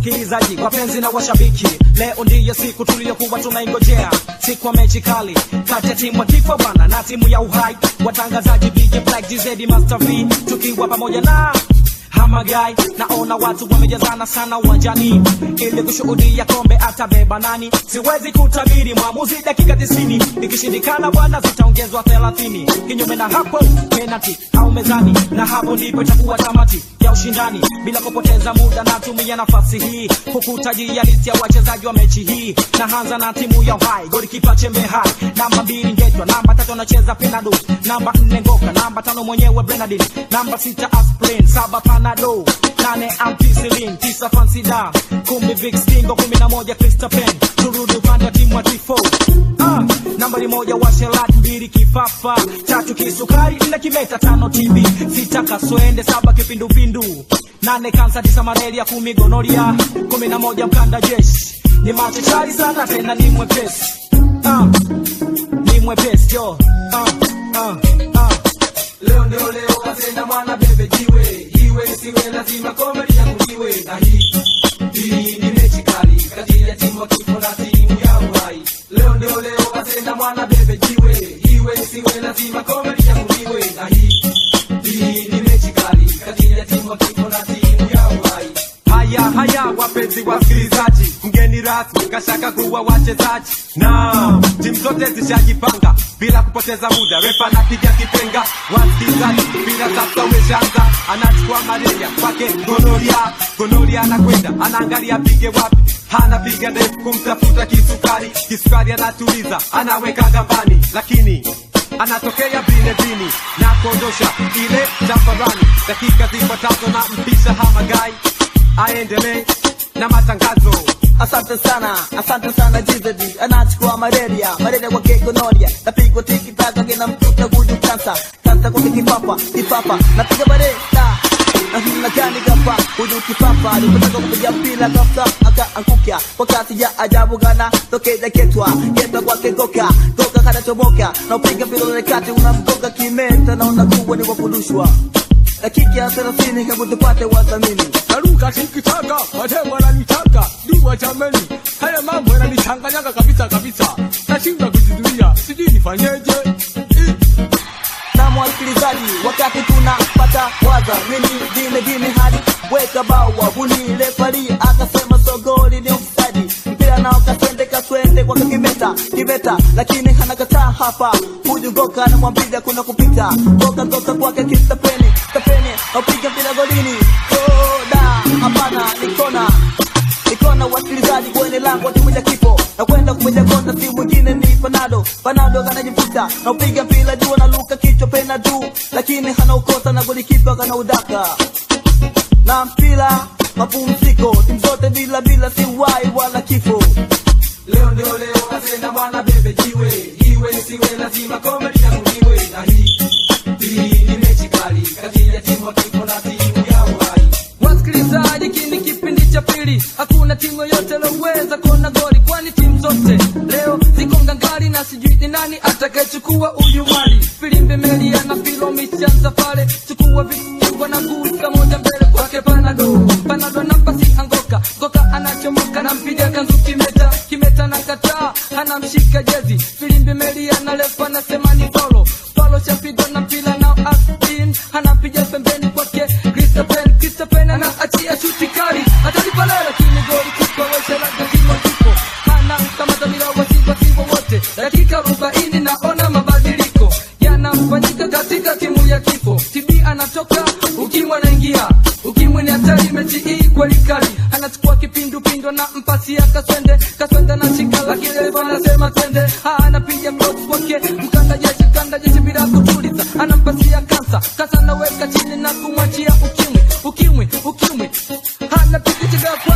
wasikilizaji wapenzi na washabiki leo ndiyo siku tuliyokuwa tunaingojea siku ya mechi kali kati ya timu ya kifo bana na timu ya uhai watangazaji DJ Black GZ Master V tukiwa pamoja na Hamagai, naona watu wamejazana sana uwanjani ili kushuhudia kombe atabeba nani. Siwezi kutabiri mwamuzi dakika tisini, ikishindikana bwana zitaongezwa thelathini. Kinyume na hapo penalty au mezani, na hapo ndipo itakuwa tamati ya ushindani. Bila kupoteza muda, natumia nafasi hii kukutajia listi ya wachezaji wa mechi hii. Naanza na timu ya Uhai, golikipa Chembe Hai, namba mbili Ngetwa, namba tatu anacheza Penado, namba nne Ngoka, namba tano mwenyewe Bernardin, namba sita Aspirin, saba Panado, nane Ampicillin, tisa Fansida, kumi Vic Stingo, kumi na moja Christophen. Turudi upande wa timu wa Tifo. Ah, nambari moja Washelat, mbili Kifafa, tatu Kisukari, nne Kimeta, tano TB, sita Kaswende, saba Kipindupindu, nane Kansa, tisa Malaria, kumi Gonoria, kumi na moja Mkanda Jeshi. Ni machachari sana tena ni mwepesi. Ah, ni mwepesi yo. Ah, ah, ah. Leo ndio leo kasenda mwana bebe jiwe jiwe siwe lazima komedi yangu jiwe na hii hii ni mechi kali kati ya timu ya kifo na timu ya uhai. Leo ndio leo kasenda mwana bebe jiwe jiwe siwe lazima komedi yangu jiwe na hii hii ni mechi kali kati ya timu ya kifo na timu ya uhai. Haya haya, wapenzi wasikilizaji, mgeni rasmi kashaka kuwa wachezaji na timu zote zishajipanga bila kupoteza muda. Refa anapiga kipenga, wasikilizaji, mpira sasa umeshaanza, anachukua malaria kwake gonoria, gonoria anakwenda anaangalia pige wapi anapiga ndefu kumtafuta kisukari, kisukari anatuliza, anaweka gambani, lakini anatokea bine bini na kuondosha ile chafarani. Dakika zifuatazo na mpisha Hamagai aendelee na matangazo. Asante sana, asante sana GZD anachukua malaria, malaria kwa kegonoria, napigwa tiki taka kina mkuta gudu kansa, kansa kwa kipapa, kipapa, napiga bareta na gani gapa hudu kipapa alipotaka kupiga mpira ghafla akaanguka kwa kasi ya ajabu gana tokea ketwa ketwa kwa kegoka goka kanachomoka na upiga mpira ule kati unamgonga kimeta na unakuwa ni wakudushwa dakika ya 30 kabla tupate wadhamini naruka sikitaka wate wananitaka dua jameni haya mambo yananichanganyaka kabisa kabisa nashindwa kujizuia sijui nifanyeje Eh, na mwasikilizaji, wakati tunapata waza mimi dine dine hadi weka bawa buni refari akasema sogoli ni ofsadi mpira nao kaswende kaswende kwa kimeta kimeta, lakini hanakataa hapa huju goka na mwambia kuna kupita goka goka kwake kistapeni stapeni napiga mpira golini koda hapana nikona nikona wasikilizaji kwenye lango timu ya kifo na kwenda kupiga kona, si mwingine ni Panado. Panado kanajivuta na upiga mpira juu na luka kichwa pena juu, lakini hana ukosa na golikipa kana udaka na mpira mapumziko, timu zote bila bila, si wai wala kifo. Leo ndio leo kasenda mwana bebe jiwe jiwe siwe lazima komedi yangu jiwe na hii hii ni mechi kali kati ya timu ya kifo na timu ya uhai. Wasikilizaji, hiki ni kipindi cha pili. Hakuna timu yoyote iliyoweza kuona goli, kwani timu zote leo ziko ngangari na sijui ni nani atakayechukua uyu mali. Filimbi Melia na Filo mishanza pale, chukua vichungwa na gusa moja mbele kwake Panado. Panado na pasi angoka, goka anachomoka na mpiga kanzu kimeta, kimeta na kataa, anamshika jezi. Filimbi Melia na lefa anasema ni faulo, faulo chapigwa na mpira na Astin, anapiga pembeni kwake Christopher Christopher anaachia shuti kali atalipa leo, lakini goli kipa wewe labda kimo kipo hana kama dhamira wasiwa siwa wote. Dakika arobaini naona mabadiliko yanafanyika katika timu ya kifo. TB anatoka, ukimwi anaingia, ukimwi ni hatari mechi hii kweli kali, anachukua kipindupindu na mpasi ya Kaswende, Kaswende anashika, lakini refa anasema twende, Ah, anapiga cross kwake mkanda jeshi, mkanda jeshi bila kutuliza, anampasia kansa, kansa anaweka chini na kumwachia ukimwi, ukimwi, ukimwi, anapiga chiga